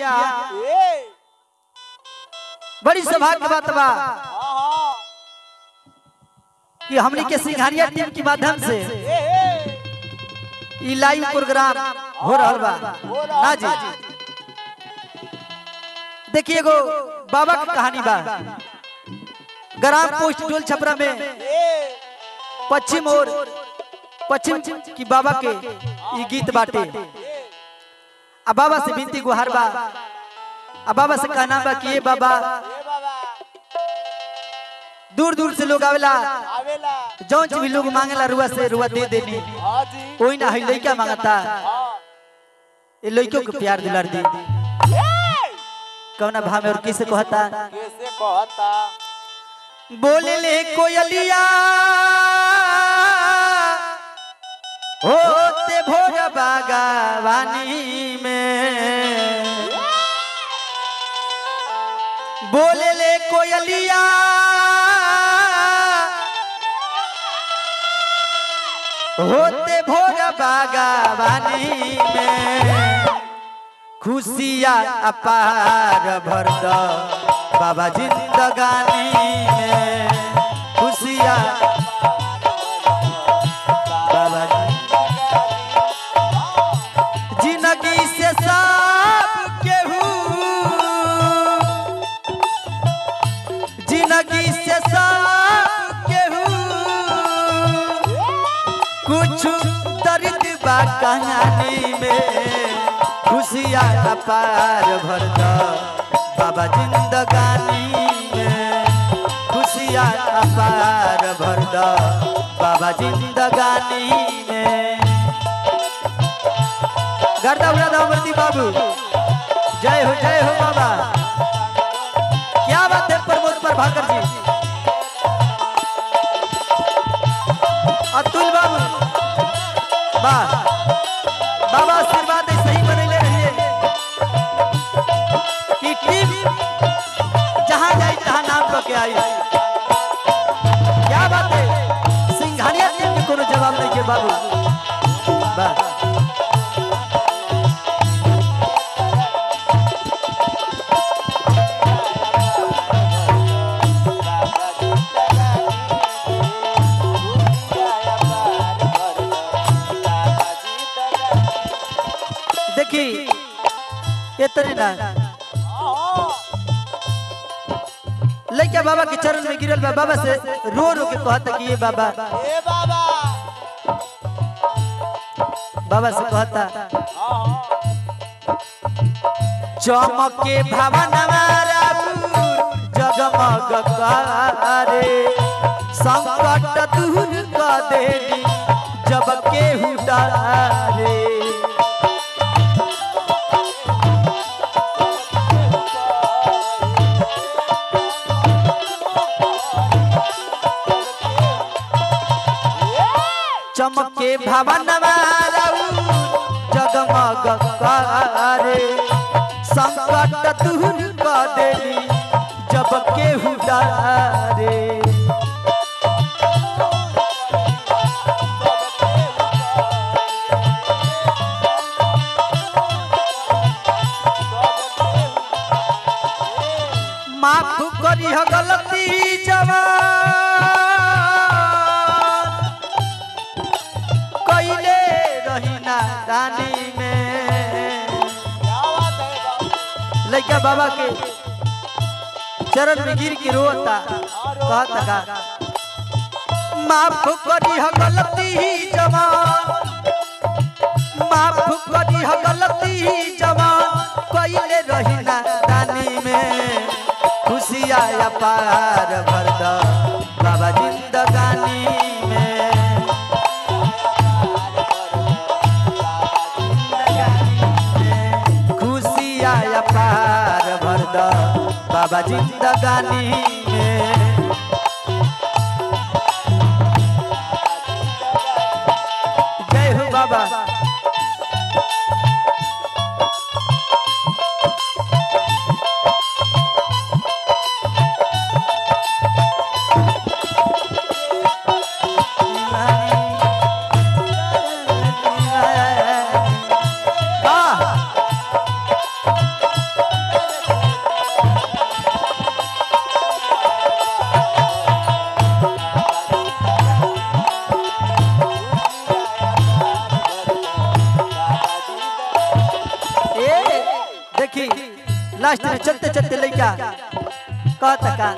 भैया ए बड़ी सौभाग्य के बात बा हाँ हाँ कि हमनी के सिंघारिया टीम के माध्यम से ए ए ई लाइव प्रोग्राम हो रहल बा हो रहल ना जी बा। देखिए एगो बाबा की कहानी बा ग्राम पोस्ट टोल छपरा में ए पश्चिम और पश्चिम की बाबा के ई गीत बाटे आ बाबा से विनती गुहार बा आ बाबा से कहना बा कि ये बाबा ए बाबा दूर दूर से लोग आवेला आवेला जौन चीज भी लोग मांगेला रुआ से रुआ दे देनी हाँ जी कोई ना है लइका मांगता हाँ ये लइकों को प्यार दिलार दी ए कौना भाव में और किसे कहता कैसे कहता बोले ले कोयलिया होते भोर बागावानी में बोले ले कोयलिया होते भोर बागावानी में खुशिया अपार भर दो बाबा जिंदगानी में खुशिया बाबा जिंदगी से सब केहू जिंदगी से सब केहू कुछ दर्द बा कहानी में खुशिया अपार भर दो बाबा जिंदगानी में खुशिया अपार भर दो बाबा जिंदगानी में गर्दा उड़ा अमरती बाबू जय हो जय हो बाबा क्या बात है प्रमोद प्रभाकर जी अतुल बाबू वाह बाबा आशीर्वाद ऐसे ही बनैले रहिए कि टीम जहां जाए तहां नाम लो के आई क्या बात है सिंघानिया टीम के कोनो जवाब नहीं के बाबू वाह देखी ये तरी ना लइका बाबा के चरण में गिरल बा बाबा से रो रो के कहता कि ये बाबा ए बाबा बाबा से कहता हाँ चमके भवनवारा जगमग करे संकट दूर कर देली जब केहू डरे चमके भवनवारा जगमग करे संकट दूर कर देली जब केहू डरे माफ करी हो गलती जवान कैले रही ना रानी में क्या बात है बाबा लइका बाबा के चरण में गिर के रोता कहता का माफ करी हो गलती जवान माफ करी हो गलती जवान कैले रही ना रानी में खुशिया पार भर दो बाबा जिंदगानी में खुशिया पार भर दो बाबा जिंदगानी में जय हो बाबा वाह देखी लास्ट में चलते चलते लइका कहता का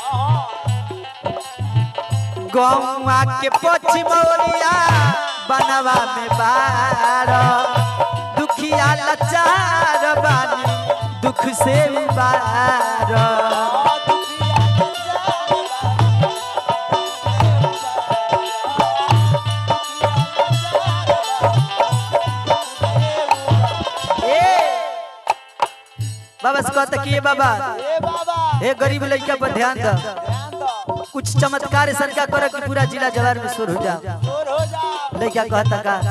गौवा के पछिमौरिया बनवा में बार दुखिया लाचार बानी दुख से उबार ए बाबा से कहता कि ये बाबा ए बाबा हे गरीब लड़का पर ध्यान दो ध्यान दो कुछ चमत्कार ऐसा का करो कि पूरा जिला जवार में शुरू हो जाओ दूर हो जा लड़का कहता का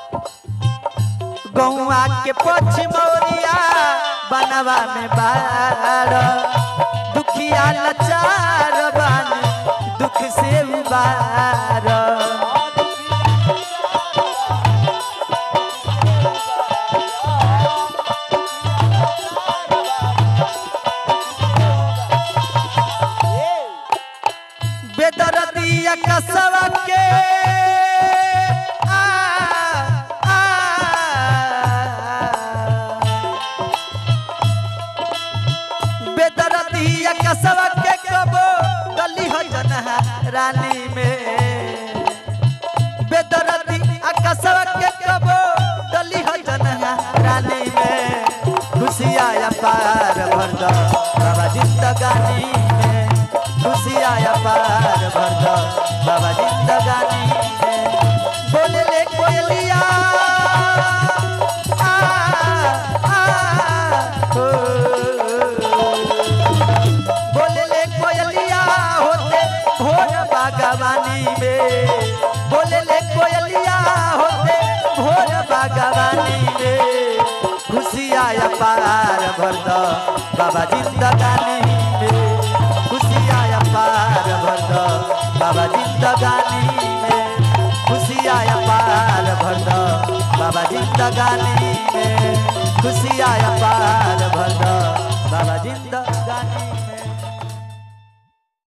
गौआ के पछिमौरिया बनवा में बार दुखिया लाचार बानी दुख से उबार बेदरदिया कसवा के आ, आ, बेदरदिया कसवा के कबो गली हो जनहा रानी में बेदरदी कसवा के कबो गली हो जनहा रानी में खुशिया पार भर दो बाबा जिंदगानी में खुशिया पार भर दो बाबा जिंदगानी में बोले ले कोयलिया आ, आ, ओ, बोले ले कोयलिया होते भोर बागवानी में बोले ले कोयलिया होते भोर बागवानी में खुशिया पार भर दो बाबा जिंदगानी में खुशिया पार भर दो बाबा जिंदगानी में खुशिया पार भर दो बाबा जिंदगानी में खुशिया पार